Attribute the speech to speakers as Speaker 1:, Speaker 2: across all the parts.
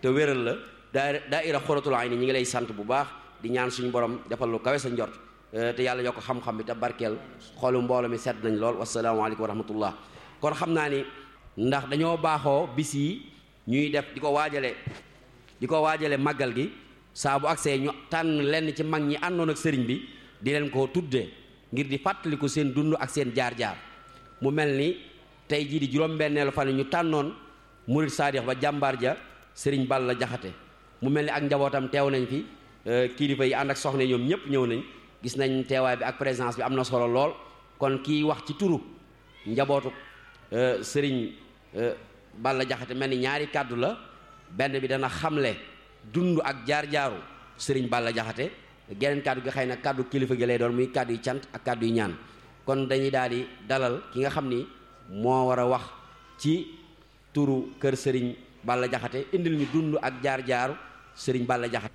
Speaker 1: te wéral la daa daaira xoratul ayni ñi ngi lay sant bu baax di ñaan suñu borom defal lu kawe sa njort te yàlla yokk xam-xam bi te barkeel xoolu mbooloo mi sedd nañ lool wasalaamaaleykum wa rahmatullah kon xam naa ni ndax dañoo baaxoo bis yi ñuy def di ko waajale di ko waajale màggal gi saa bu agsee ñu tànn lenn ci mag ñi àndoon ak sëriñ bi di leen ko tuddee ngir di fàttaliku seen dund ak seen jaar-jaar mu mel ni tey jii di juróom-benneelu fan ñu tànnoon murid saadix ba jàmbaar ja sëriñ Balla Jaxate mu mel ni ak njabootam teew nañ fi kilifa yi ànd ak soxna ñoom ñëpp ñëw nañ gis nañ teewaay bi ak présence bi am na solo lool kon kii wax ci turu njabootu sëriñ Balla Jaxate mel ni ñaari kàddu la benn bi dana xamle dund ak jaar-jaaru sëriñ Balla Jaxate geneen kàddu gi xëy na kàddu kilifa gi lay doon muy kàddu yu cant ak kàddu yu ñaan kon dañuy daal di dalal ki nga xam ni moo war a wax ci turu kër sëriñ Balla Jaxate indil ñu dund ak jaar-jaaru sëriñ Balla Jaxate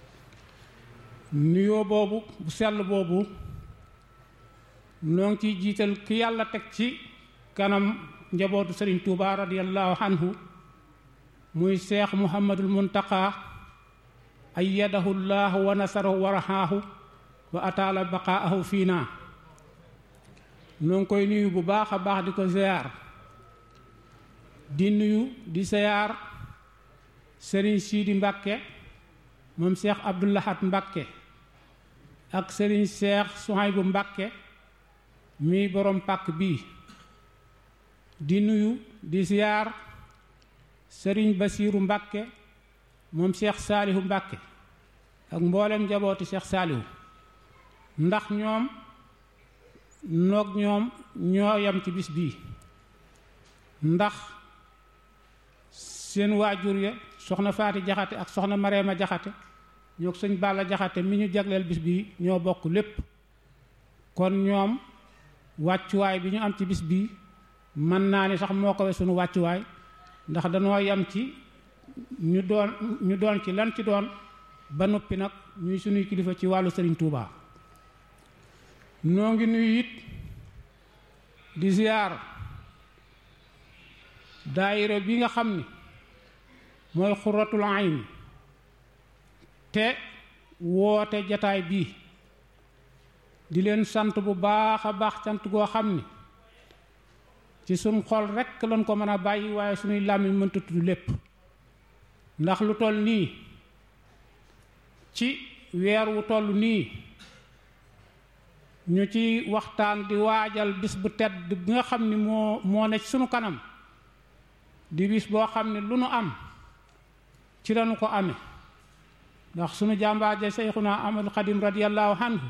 Speaker 2: nuyoo boobu bu sell boobu noo ngi ciy jiital ki yàlla teg ci kanam njabootu sëriñ Touba radiyallahu anhu muy seex muhammadul muntaqa ayyadahu llahu wa nasarahu wa rahaahu wa ataala baqaahu fiina noo ngi koy nuyu bu baax a baax di ko ziyaar di nuyu di ziyaar sëriñ siidi mbàkke moom seex abdulahat mbàkke ak sëriñ seex suhaybu mbàkke mi borom pàkk bii di nuyu di ziyaar sëriñ basiiru mbàkke moom seex saalihu mbàkke ak mboolem njabooti seex saalihu ndax ñoom noog ñoom ñoo yam ci bis bii ndax seen waajur ya soxna faati jaxate ak soxna mareema jaxate ñoo sëñ Balla jaxate mi ñu jagleel bis bii ñoo bokk lépp kon ñoom wàccuwaay bi ñu am ci bis bii mën naa ni sax moo ko we sunu wàccuwaay ndax danoo yam ci ñu doon ñu doon ci lan ci doon ba noppi nag ñuy sunuy kilifa ci wàllu sëriñ Touba noo ngi nuyu it di ziyaar daayira bi nga xam ni mooy xuratul ayn te woote jataay bii di leen sant bu baax a baax sant goo xam ni ci suñ xol rekk lañ ko mën a bàyyi waaye suñuy làmmiñ mënta tudd lépp ndax lu toll nii ci weer wu toll nii ñu ci waxtaan di waajal bis bu tedd bi nga xam ni moo moo ne ci sunu kanam di bis boo xam ne lu nu am ci lañu ko amee ndax sunu jàmbaar ja Seyxuna Ahmadu Xadim radiyallahu anhu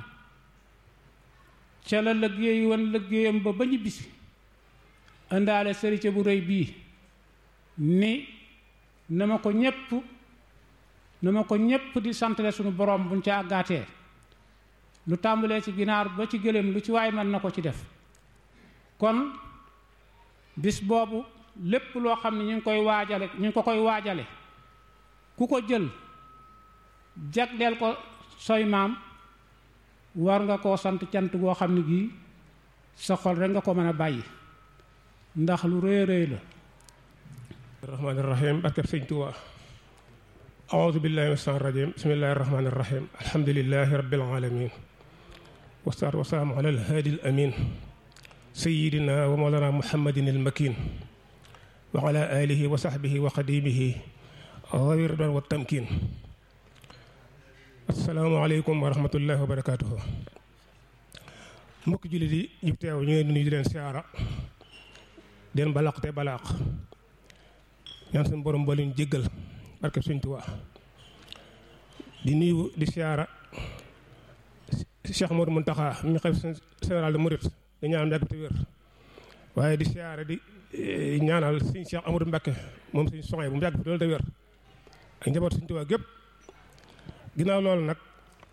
Speaker 2: ca la liggéey woon liggéeyam ba ba ñu bisi indaale sërice bu rëy bii ni na ma ko ñépp na ma ko ñépp di santale sunu borom buñ ca àggaatee lu tàmbalee ci ginaar ba ci gëléem lu ci waay mën na ko ci def kon bis boobu lépp loo xam ne ñu ngi koy waajale ñu ngi ko koy waajale ku ko jël jagleel ko soy maam war nga koo sant cant goo xam ne gii sa xol rek nga ko mën a bàyyi ndax lu rëy rëy la
Speaker 3: الرحمن الرحيم barkeb Sëñ Tuubaa أعوذ بالله من الشيطان الرجيم بسم الله الرحمن الرحيم الحمد لله رب العالمين والصلاة والسلام على الهادي الأمين سيدنا ومولانا محمد المكين وعلى آله وصحبه وقديمه ذوي الرضوان والتمكين السلام عليكم ورحمة الله وبركاته mbokk jullit yi ñu teew ñu ngi nuyu di leen siyaara den balaq te balaq ñaan suñu borom ba leen jéggal barke Sëñ Tuubaa di nuyu di siyaara Cheikh Modou Mountakha mi xef général de Mouride di ñaanal yàgg te wér waaye di siyaara di ñaanal Sëñ Cheikh Amadou Mbacké moom Sëñ Soxna bu mu yàgg fi loolu te wér ak njaboot Sëñ Tuubaa gépp ginnaaw loolu nag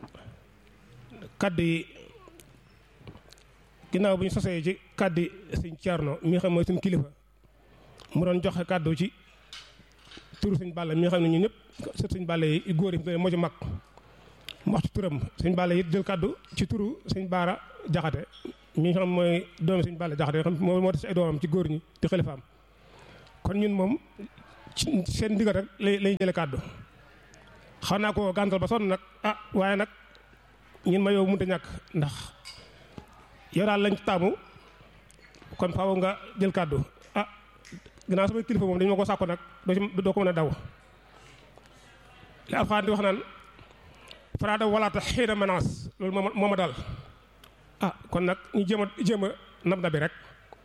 Speaker 3: kaddu yi ginnaaw bu ñu sosee ci kaddu yi Sëñ Thierno mi nga xam mooy suñu kilifa mu doon joxe kaddu ci turu sëñ Balla mi nga xam ne ñun ñëpp sët sëñ Balla yi góor yi moo ci mag mu wax ci turam sëñ Balla yi jël kaddu ci turu sëñ Baara Jaxate mi nga xam mooy doomi sëñ Balla Jaxate xam moo moo tax ci ay doomam ci góor ñi di xalifaam kon ñun moom ci seen ndigal rek lay lay jële kàddu xam naa ko gàntal ba sonn nag ah waaye nag ñun ma yow mënut a ñàkk ndax yow daal lañ taamu kon faaw nga jël kàddu ah ginnaaw sama kilifa moom dañu ma ko sàkku nag doo ci doo ko mën a daw li alxuraan di wax naan faraada walaata xiina menace loolu moo moo ma daal ah kon nag ñu jéem a jéem a nab na bi rek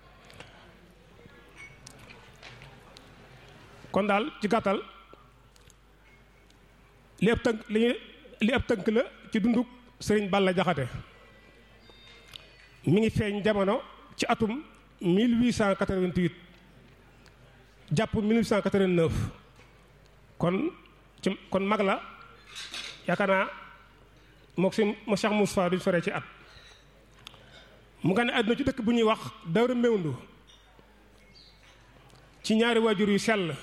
Speaker 3: kon daal ci gàttal li ab tënk li li ab tënk la ci dunduk sëriñ Balla Jaxate mi ngi feeñ jamono ci atum 1888 jàpp 1889 kon ci kon mag la yaakaar naa mook si mo Cheikh Moussa duñ sore ci at mu nga ne àdduna ci dëkk bu ñuy wax Dawra Mewndu ci ñaari waajur yu sell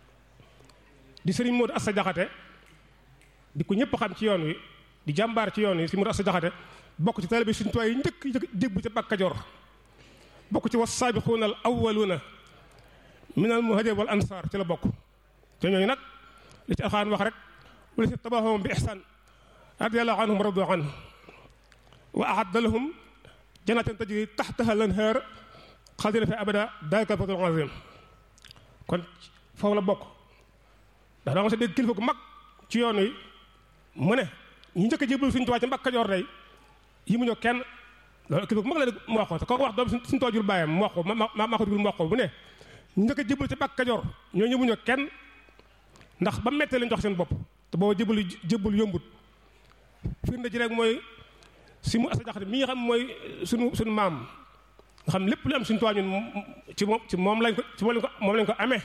Speaker 3: di sëriñ Modou Assa Jaxate di ko ñëpp xam ci yoon wi di jàmbaar ci yoon wi si Modou Assa Jaxate bokk ci taalibe Sëriñ Tuubaa yi njëkk dégbu ca Mbàkke Kajoor bokk ci was saabiquuna al awwaluuna min al muhaajiriina wal ansaar ci la bokk te ñooñu nag li ci alxuraan wax rek wala si tabaxahum bi ihsaan radiyallaahu anhum wa radu anhu wa a'adda lahum jannatin tajri taxtaha al anhaar xaaldiina fiihaa abadan daalika al fawzul aziim kon foofu la bokk ndax da nga sa dégg kilifa gu mag ci yoon wi mu ne ñu njëkk a jébbalu Sëriñ Tuubaa ci Mbàkke Kajoor day yi mu ñëw kenn loolu kilifa gu mag la mu wax ko te kooku wax doom suñu toojul bàyyam mu wax ko ma ma ma ko dugul mu wax ko bu ne ñu njëkk a jébbalu ci Mbàkke Kajoor ñoo ñëw mu ñëw kenn ndax ba mettee lañ jox seen bopp te booba jébbalu jébbalu yombut firnde ji rek mooy si mu Assa Jaxate mi nga xam mooy suñu suñu maam nga xam lépp lu am Sëriñ Tuubaa ñun ci moom ci moom lañ ko ci moom lañ ko moom lañ ko amee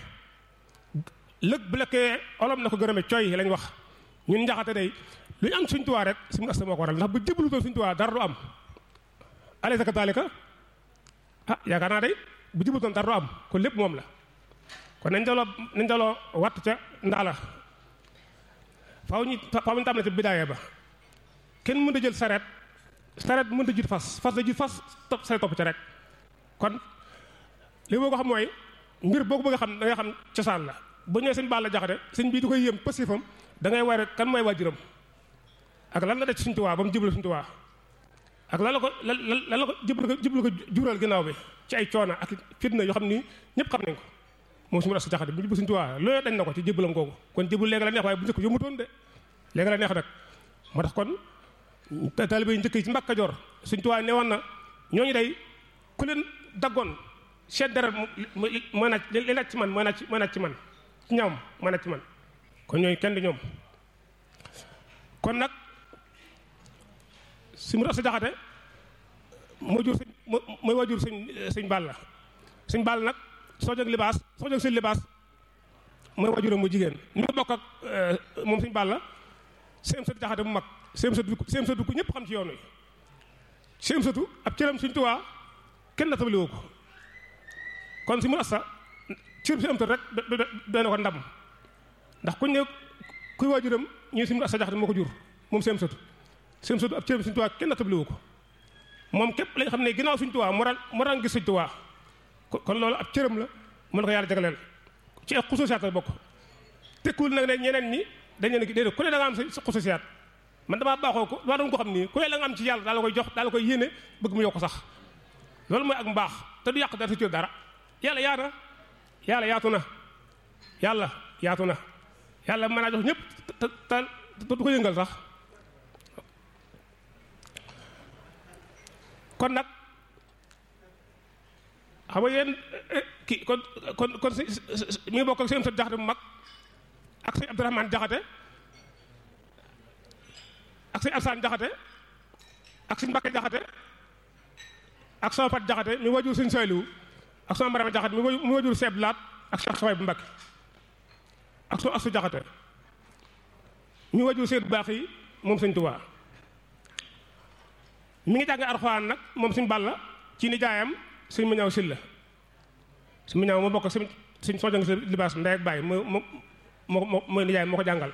Speaker 3: lëg bu lekkee olom na ko gërëme coy lañ wax ñun njaxate day lu ñu am Sëriñ Tuubaa rek si mu Assa moo ko waral ndax bu jébbalu toon Sëriñ Tuubaa dara du am alaysa kadaalika ah yaakaar naa day bu jébbalu toon dara du am kon lépp moom la kon nañ daloo nañ daloo watt ca ndaala faaw ñu faaw ñu tam na ca bidaaya ba kenn mënut a jël sareet sareet mënut a jiit fas fas da jiit fas topp sareet topp ca rek kon li boo ko xam mooy mbir boo ko bëgg a xam da ngay xam cosaan la bu ñëwee sëñ Balla Jaxate sëñ bii du koy yéem pasifam da ngay war kan mooy waajuram ak lan la def ci Sëñ Tuubaa ba mu jublu Sëñ Tuubaa ak lan la ko lan lan la ko jublu ko jublu ko jural ginnaaw bi ci ay coona ak fitna yoo xam ni ñëpp xam nañ ko moom su ma Assa Jaxate bu jublu Sëñ Tuubaa loolu dañ na ko ci jébbalam googu kon jébbalu léegi la neex waaye bu njëkk yombutoon de léegi la neex nag moo tax kon taalibe yi njëkk yi ci Mbàkke Kajoor Sëñ Tuubaa ne woon na ñooñu day ku leen daggoon seen deret mooy naaj li naaj ci man mooy naaj mooy naaj ci man ci ñoom mooy naaj ci man kon ñooñu kenn du ñoom kon nag si mu Assa Jaxate moo jur sëñ mooy waajur sëñ sëñ Balla sëñ Balla nag soo jóg libaas soo jóg sëñ libaas mooy waajuram mu jigéen ñu ngi bokk ak moom sëñ Balla seen sëtu Jaxate bu mag seen sëtu seen sëtu ku ñëpp xam ci yoon wi seen sëtu ab cëram Sëñ Tuubaa kenn na tabali woo ko kon si mu Assa cër si am rek doy na ko ndam ndax kuñ ne kuy waajuram ñu si mu Assa Jaxate moo ko jur moom seen sëtu seen sëtu ab cëram Sëñ Tuubaa kenn na tabali woo ko moom képp lañ xam ne ginnaaw Sëñ Tuubaa moo daan moo daan gis Sëñ Tuubaa kon loolu ab cëram la mën na ko yàlla jagleel ci ay xususiyaat la bokk tekkul nag ne ñeneen ñi dañ leen déedéet ku ne da nga am sa xususiyaat man damaa baaxoo ko damaa doon ko xam nii ku ne la nga am ci yàlla daal la koy jox daal la koy yéene bëgg mu yokk sax loolu mooy ak mbaax te du yàq dara sa cër dara yàlla yaata yàlla yaatu na yàlla yaatu na yàlla mën naa jox ñëpp te te du ko yëngal sax kon nag xam nga yéen kii kon kon kon si mi ngi bokk ak seen sët jaxate bu mag ak sëñ Abdourahmane jaxate ak sëñ Alsaan jaxate ak sëñ Mbakke jaxate ak sama Fat jaxate mi wajur sëñ Sayliwu ak sama Marama jaxate mi wajur Seeb Laat ak Cheikh Xaway bu Mbakke ak soo asu jaxate mi wajur Seyd baax yi moom sëñ Tuubaa mi ngi jàng Alxuraan nag moom sëñ Balla ci nijaayam sëñ ma ñaaw silla sëñ ma ñaaw moo bokk sëñ sëñ soo jàng si libaas ndey ak bàyyi moo moo moo mooy nijaay moo ko jàngal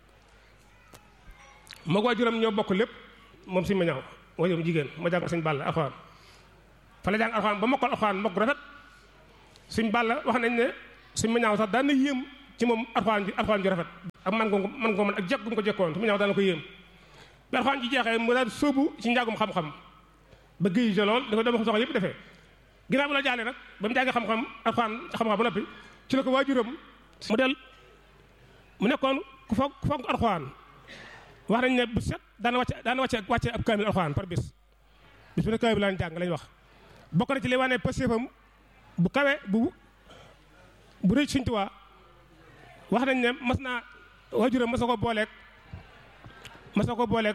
Speaker 3: moo ko waajuram ñoo bokk lépp moom sëñ ma ñaaw waajuram jigéen moo jàngal sëñ Balla alxuraan fa la jàng alxuraan ba mokkal alxuraan mokk rafet sëñ Balla wax nañ ne sëñ ma ñaaw sax daan na yéem ci moom alxuraan ji alxuraan ji rafet ak man ko man ko mën ak jekk gu mu ko jekkoon su mu ñëw daana ko yéem bi alxuraan ji jeexee mu daal sóobu ci njàngum xam-xam ba géej ja lool dafa dama soxla yëpp defee ginnaaw bu la jaalee nag ba mu jàngee xam-xam alxuraan xam-xam ba noppi ci la ko waajuram mu del mu nekkoon ku foog ku foog alxuraan wax nañ ne bu set daana wàcce daana wàcce wàcce ab kaamil alxuraan par bis bis bu ne kaamil laan jàng lañ wax bokk na ci li wane pastéefam bu kawe bu bu rëy Sëñ Tuubaa wax nañ ne mas naa waajuram mas na ko booleeg mas na ko booleeg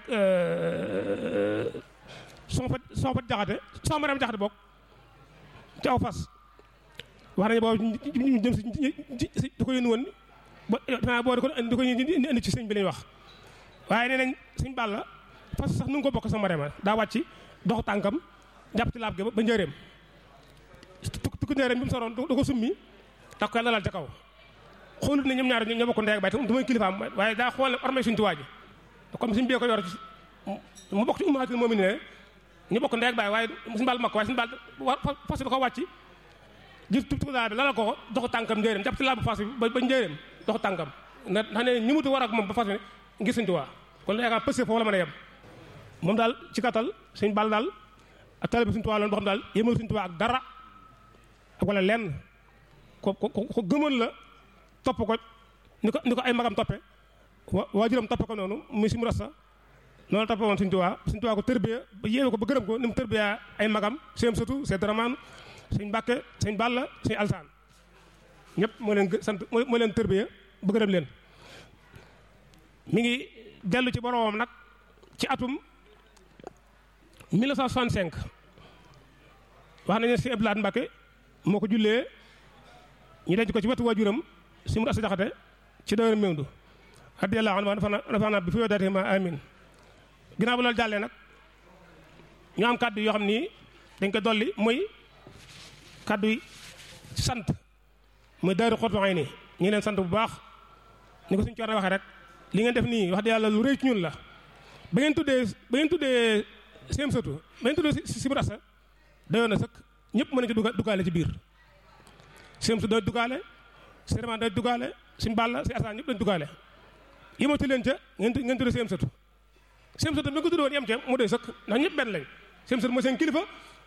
Speaker 3: son fa son fa jaxate son maram jaxate bokk ci aw fas wax nañu boobu ñu jëm si di ko yónni woon ba xanaa boo di ko di ko indi ci sëñ bi lañ wax waaye nee nañ sëñ Balla fas sax nu nga ko bokk sama marema daa wàcc dox tànkam jàpp ci laab gi ba njëreem tukki njëreem bi mu soroon da ko summi tax ko lalal ca kaw xoolut ne ñoom ñaar ñoo bokk ndey ak baay te du may kilifaam waaye daa xool ne ormay suñu tuwaa ji comme suñu bee ko yor mu bokk ci umaatul moom ne ñu bokk ndey ak baay waaye suñu Balla mag ko waaye suñu Balla fas da ko wàcc jël tukki laa bi lalal ko dox tànkam njëreem jàpp ci laab fas bi ba njëreem dox tànkam ndax ne ñi mutu war ak moom ba fas bi ngir suñu tuwaa kon yaakaar pësé foofu la mën a yem moom daal ci kattal suñu Balla daal ak taalibe suñu tuwaa loon boo xam daal yémal suñu tuwaa ak dara ak wala lenn ko ko ko gëmoon la topp ko ni ko ni ko ay magam toppe wa waajuram toppe ko noonu muy si mu rasta noonu toppe woon suñu tuwaa suñu tuwaa ko tërbiya ba yéene ko ba gërëm ko ni mu tërbiya ay magam seen sëtu seen daramaan suñ Mbàkke suñ Balla suñ Alsaan ñëpp moo leen sant moo leen tërbiya ba gërëm leen mi ngi dellu ci boromam nag ci atum 1965 wax nañu ne si Abdoulaye Mbacke moo ko jullee ñu denc ko ci wetu waajuram si mu asa jaxate ci dawér méwndu radiyallahu anhu dafa na bi fi yodaate ma amin ginnaaw bu loolu jàllee nag ñu am kàddu yoo xam ni dañ ko dolli muy kàddu yi sant muy daaru xottu ay nii ñu leen sant bu baax ñu ko suñu coor waxee rek li ngeen def nii wax dëgg yàlla lu rëy ci ñun la ba ngeen tuddee ba ngeen tuddee seen sëtu ba ngeen tuddee si mu asa dayoon na sëkk ñëpp mën nañu ci duggaale ci biir seen sëtu day duggaale sériment day duggaale si mbàlla si asaan ñëpp dañ duggaale yematu leen ca ngeen ngeen tuddee seen sëtu seen sëtu bi nga ko tuddee woon yem ca mu doy sëkk ndax ñëpp benn lañ seen sëtu mooy seen kilifa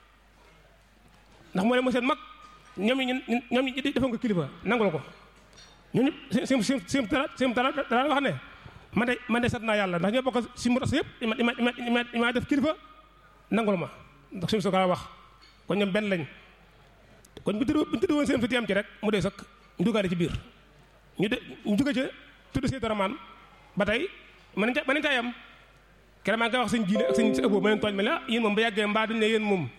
Speaker 3: ndax moo leen mooy seen mag ñoom ñi ñoom ñi defoon ko kilifa nangul ko ñun ñëpp seen seen seen dara seen dara dara wax ne man de man de sant naa yàlla ndax ñoo bokk si mu tas yëpp ima ima ima ima def kilifa nangul ma ndax suñu soxla wax kon ñoom benn lañ kon bu ñu tudd woon seen fi am ci rek mu dee sëkk ñu duggaale ci biir ñu de ñu jóge ca tudd see daramaan ba tey mën nañ ca mën nañ caa yem keroog maa ngi koy wax sëñ jiile ak sëñ si ëppoo ma leen tooñ ma ne ah yéen moom ba yàggee mbaa duñ ne yéen moom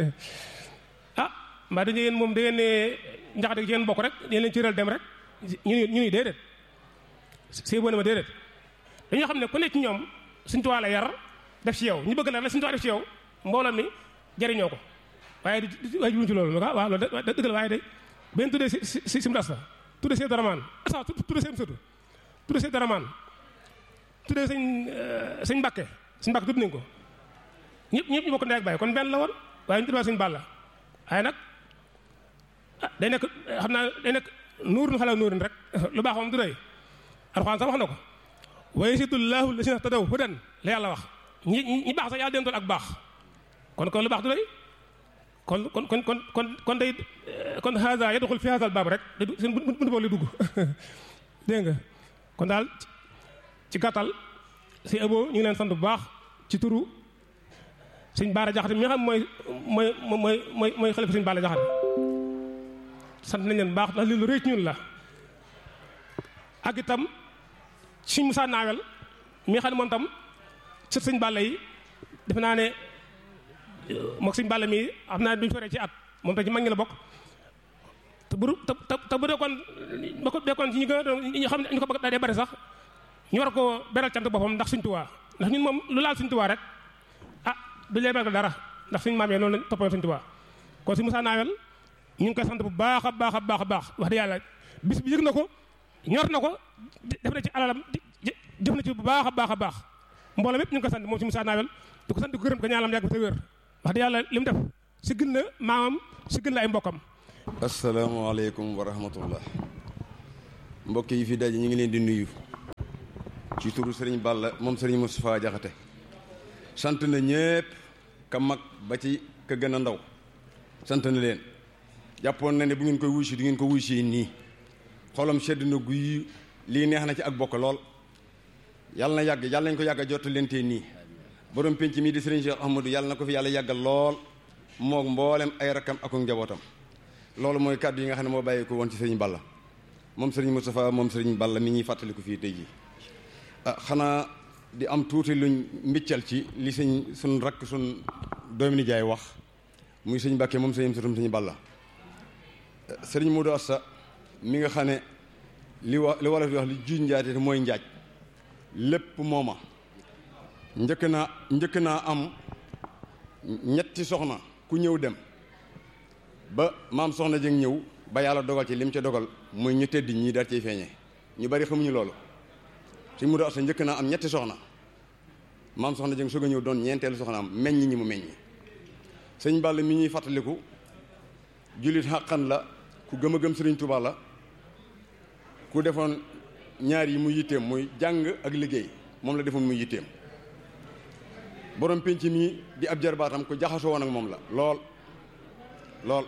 Speaker 3: ah mbaa duñ ne yéen moom da ngeen ne njaxate ci yéen bokk rek yéen leen cëral dem rek ñu ñu ni déedéet see boo ne ma déedéet dañoo xam ne ku nekk ci ñoom suñ tuwaa la yar def ci yow ñu bëgg la la suñ tuwaa def ci yow mbooloo mi jariñoo ko waaye di waaye juruñ ci loolu ah waaw loolu da dëgg la waaye de benn tuddee si si si mdas la tuddee see daramaan asa tuddee seen sëtu tuddee see daramaan tuddee sëñ sëñ mbàkke sëñ mbàkke tudd nañ ko ñëpp ñëpp ñu bokk ndey ak baay kon benn la woon waaye ñu tuddee sëñ bàlla waaye nag ah day nekk xam naa day nekk nuurun xala nuurin rek lu baax moom du doy alxuraan sax wax na ko wa yasidullahu lasina tadaw hudan la yàlla wax ñi ñi baax sax yàlla den tool ak baax kon kon lu baax du doy kon kon kon kon kon kon day kon haza yadxul fi haza baab rek seen buntu boobu lay dugg dégg nga kon daal ci gàttal si abo ñu ngi leen sant bu baax ci turu sëñ Baara Jaxate mi nga xam mooy mooy mooy mooy mooy xalifa sëñ Baara Jaxate sant nañ leen baax ndax lii lu rëy ci ñun la ak itam suñ Musaa Naawel mi nga xam ne moom tam sët sëñ Balla yi defe naa ne moog sëñ Balla mi xam naa duñ soree ci at moom tam ci mag ñi la bokk te bu te te bu dekkoon ba ko dekkoon ci ñi gën a doon ñi xam ne ñu ko bëgg daa dee bari sax ñu war ko beral cant boppam ndax suñ Tuubaa ndax ñun moom lu laal suñ Tuubaa rek ah du lee beral dara ndax suñ maam yi noonu lañ toppoon suñ Tuubaa kon si Musaa Naawel ñu ngi koy sant bu baax a baax a baax a baax wax dëgg yàlla bis bi yëg na ko ñor na ko def na ci alalam jëf na ci bu baax a baax a baax mbooloo mépp ñu ngi koy sant moom si Musaa Naawel di ko sant di ko gërëm ko ñaanam yàgg te wér wax dëgg yàlla li mu def si gën na maamam si gën na ay mbokkam
Speaker 4: asalaamaaleykum wa rahmatullah mbokk yi fi daje ñu ngi leen di nuyu ci turu sëriñ Balla moom sëriñ Moustapha Jaxate sant na ñépp ka mag ba ci ka gën a ndaw sant na leen jàppoon na ne bu ngeen koy wuy si du ngeen ko wuy si nii xolam sedd na guy lii neex na ci ak bokk lool yàlla na yàgg yàlla nañ ko yàgg a jot leen tee nii borom penc mii di sëriñ Cheikh Ahmadou yàlla na ko fi yàlla yàggal lool moog mboolem ay rakkam ak njabootam loolu mooy kàddu yi nga xam ne moo bàyyi ko woon ci sëriñ Balla moom sëriñ Moustapha moom sëriñ Balla mi ñuy fàttaliku fii tey jii ah xanaa di am tuuti luñ mbiccal ci li sëñ suñ rakk suñ doomi nijaay wax muy sëñ Mbàkke moom sëñ sutum sëñ Balla sëriñ Modou Asta mi nga xam ne li wa li wolof di wax li juuj njaate te mooy njaaj lépp mooma njëkk naa njëkk naa am ñetti soxna ku ñëw dem ba maam soxna jëng ñëw ba yàlla dogal ci lim ca dogal muy ñu tëdd ñii daal ciy feeñee ñu bari xamuñu loolu suñ mu do asa njëkk naa am ñetti soxna maam soxna jëng soog a ñëw doon ñeenteelu soxna am meññ ñi mu meññ sëñ Balla mi ñuy fàttaliku jullit xàqan la ku gëm a gëm sëriñ Tuubaa la ku defoon ñaar yi mu yitteem muy jàng ak liggéey moom la defoon muy yitteem borom penc mii di ab jarbaatam ku jaxasoo woon ak moom la lool lool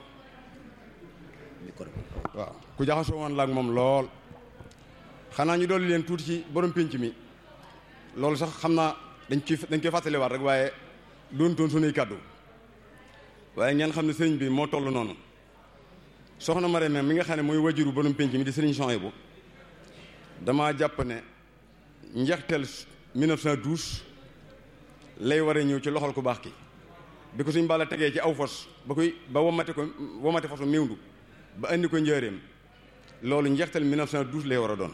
Speaker 4: waaw ku jaxasoo woon la ak moom lool xanaa ñu dolli leen tuuti ci borom penc mi loolu sax xam naa dañ ci dañ koy fàttaliwaat rek waaye doon toon sunuy kàddu waaye ngeen xam ne sëriñ bi moo toll noonu soxna Marème mi nga xam ne mooy wajuru borom penc mi di sëriñ Souhaïbou damaa jàpp ne njeexteel 1912 lay war a ñëw ci loxol ku baax ki bi ko suñ Balla tegee ci aw fos ba koy ba womate ko womate fosu méwndu ba indi ko njëreem loolu njeexteel 1912 lay war a doon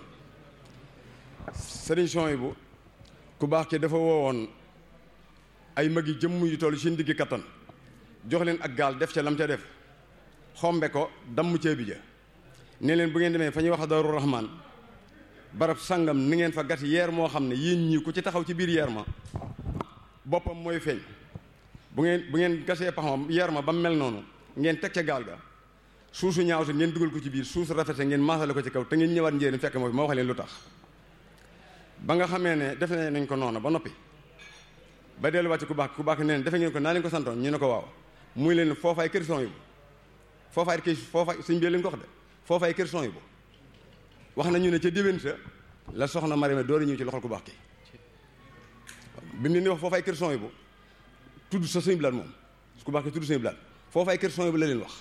Speaker 4: sëriñ Souhaïbou ku baax ki dafa woowoon ay mag yi jëmm yu toll seen diggi kattan jox leen ak gaal def ca lam ca def xombe ko damm ceebi ja ne leen bu ngeen demee fa ñuy wax Daaru Rahmaan barab sangam ni ngeen fa gat yeer moo xam ne yéen ñii ku ci taxaw ci biir yeer ma boppam mooy feeñ bu ngeen bu ngeen gasee pax ma yeer ma ba mel noonu ngeen teg ca gaal ga suusu ñaaw sa ngeen dugal ko ci biir suusu rafet sa ngeen maasale ko ci kaw te ngeen ñëwaat njéeréem fekk moo fi ma wax leen lu tax ba nga xamee ne defe nañ ko noonu ba noppi ba delluwaat ci ku baax ku baax nee defe ngeen ko naa leen ko santoon ñu ne ko waaw muy leen foofaay kër son yi bu foofaay kër foofaay suñ bee leen ko wax de foofaay kër son yi bu wax nañu ne ca déwén sa la soxna Marème door a ñëw ci loxol ku baax ki bi mu leen di wax foofaay kër son yi bu tudd sa suñu bilaat moom ku baax ki tudd suñu bilaat foofaay kër son yi bu la leen wax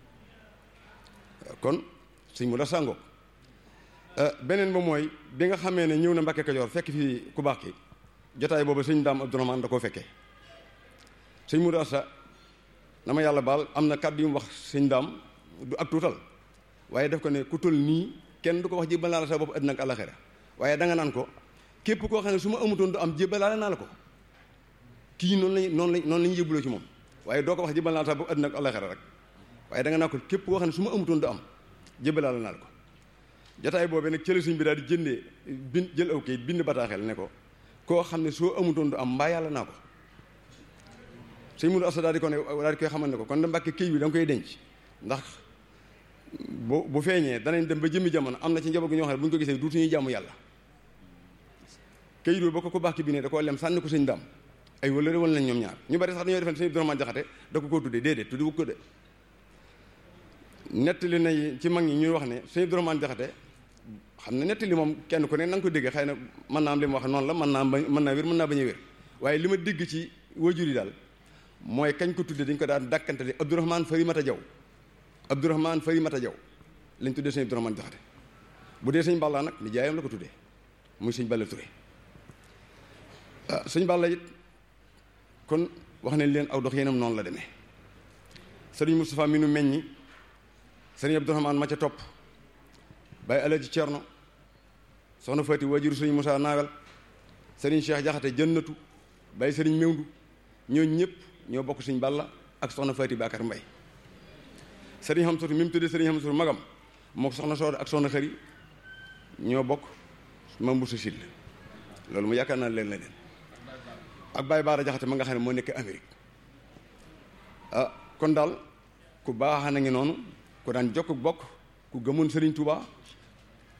Speaker 4: kon suñ mu da sàngoo beneen ba mooy bi nga xamee ne ñëw na Mbàkke Kajoor fekk fii ku baax ki jotaay boobu sëñ daam Abdourahmane da koo fekkee sëñ Mourou Assa na ma yàlla baal am na kàddu yu mu wax sëñ daam du ak tuutal waaye def ko ne ku toll nii kenn du ko wax jébbal naa la sa bopp àddina ak àllaxira waaye danga naan ko képp koo xam ne su ma amutoon du am jébbalaale naa la ko kii noonu lañ noonu lañ noonu la ñu yëbbuloo ci moom waaye doo ko wax jébbal naa la sa bopp àddina ak àllaxira rek waaye danga naan ko képp koo xam ne su ma amutoon du am jébbalaale naa la ko jotaay boobee nag cële suñ bi daal di jëndee bin jël aw kayit bind bataaxel ne ko koo xam ne soo amutoon du am mbaa yàlla naa ko sëñ Mourou Assa daal di ko ne daal di koy xamal ne ko kon da mbàkke këy bi da nga koy denc ndax bu bu feeñee danañ dem ba jëmmi jamono am na ci njaboot gi ñoo xam ne bu ñu ko gisee duutuñuy jàmm yàlla këyit ba ko ko baax ki bi ne da koo lem sànni ko sëñ daam ay wala wal nañ ñoom ñaar ñu bari sax dañoo defen sëñ Abdourahmane Jaxate da ko koo tuddee déedéet tuddi wu ko de nettali na ci mag ñi ñuy wax ne sëñ Abdourahmane Jaxate xam ne nettali moom kenn ku ne na nga ko déggee xëy na mën naa am li mu wax noonu la mën naa mën naa wér mën naa bañ a wér waaye li ma dégg ci wajur yi daal mooy kañ ko tuddee dañ ko daan dàkkantale Abdourahmane Farimata Jaw Abdourahmane Farimata Jaw lañ tuddee sëñ Abdourahmane Jaxate bu dee sëñ Balla nag ni jaayam la ko tuddee muy sëñ Balla Touré ah sëñ Balla it kon wax nañ leen aw dox yéenam noonu la demee sëriñ Moustapha mi nu meññi sëriñ Abdourahmane ma ca topp Baye Alaji Cerno soxna Fati wajuru sëriñ Moussa Naawel sëriñ Cheikh Jaxate jënnatu Baye sëriñ Mewndu ñoo ñëpp ñoo bokk sëñ Balla ak soxna Fati Bakar Mbay sëriñ Xamsatu mi mu tuddee sëriñ Xamsatu magam moo ko soxna Sooda ak soxna Xëri ñoo bokk mam bu sa sil loolu mu yaakaar naa leen la leen ak Baye Baara Jaxate ma nga xam ne moo nekk Amérique ah kon daal ku baax na ngi noonu ku daan jokk bokk ku gëmoon Serigne Touba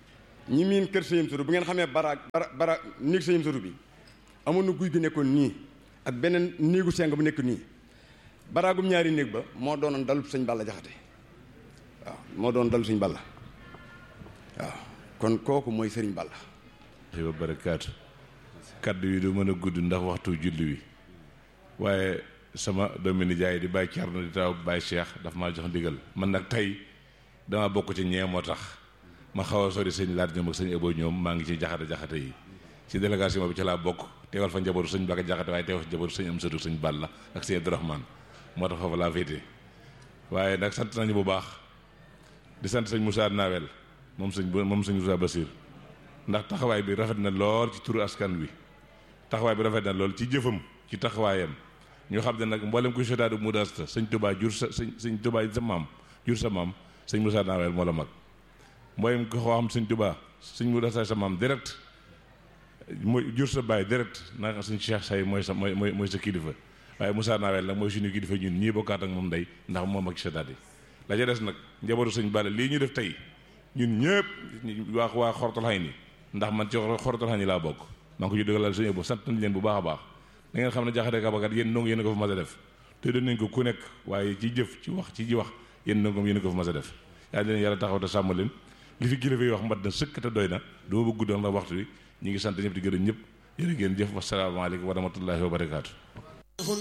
Speaker 4: ñi miin kër sëñam suru bu ngeen xamee bara bara bara néeg sëñam suru bi amoon na guy gi nekkoon nii ak beneen néegu seng bu nekk nii baraagum ñaari néeg ba moo doonoon dalub sëñ Balla Jaxate waaw moo doon dalub sëñ Balla waaw kon kooku mooy sëriñ Balla
Speaker 5: wa barakaatu kaddu yi du mën a gudd ndax waxtu julli wi waaye sama doomi nijaay di bàyyi Cerno di taw bàyyi Cheikh daf maa jox ndigal man nag tey dama bokk ci ñee moo tax ma xaw a sori sëñ laat ñoom ak sëñ Ebo ñoom maa ngi ci jaxate jaxate yi ci délégation bi ci laa bokk teewal fa njabootu sëñ Baka jaxate waaye teewal fa njabootu sëñ Amsatu sëñ Balla ak sëñ Abdourahmane moo tax foofu laa féete waaye nag sant nañu bu baax di sant sëñ Moussa Nawel moom sëñ moom sëñ Moussa Basir ndax taxawaay bi rafet na lool ci turu askan wi taxawaay bi rafet na lool ci jëfam ci taxawaayam ñu xam ne nag mboolem kuy sotaadu mudasta sëñ Touba jur sa sëñ sëñ Touba sa maam jur sa maam sëñ Moussa Nawel moo la mag mboolem ko xoo xam sëñ Touba sëñ mudasta sa maam direct mooy jur sa baay direct naka sëñ Cheikh Say mooy sa mooy mooy sa kilifa waaye Moussa Nawel nag mooy suñu kilifa ñun ñii bokkaat ak moom ndey ndax moom ak sotaat yi la ca des nag njabootu sëñ Balla lii ñu def tey ñun ñëpp waa waa xortal xay ni ndax man ci xortal xay ni laa bokk maa ngi ko ci dëggalal sëñ bu sant nañ leen bu baax a baax da ngeen xam ne jaxate kabakat yéen ndongo yéen a ko fa mas a def te doon nañ ko ku nekk waaye ci jëf ci wax ci ji wax yéen ndongoom yéen a ko fa mas a def yaa leen yàlla taxaw te sàmm leen li fi kilifa yi wax mat na sëkk te doy na duma bëgg doon la waxtu wi ñu ngi sant ñëpp di gërëm ñëpp yéen a ngeen jëf wasalaamaaleykum wa rahmatullahi wa barakaatu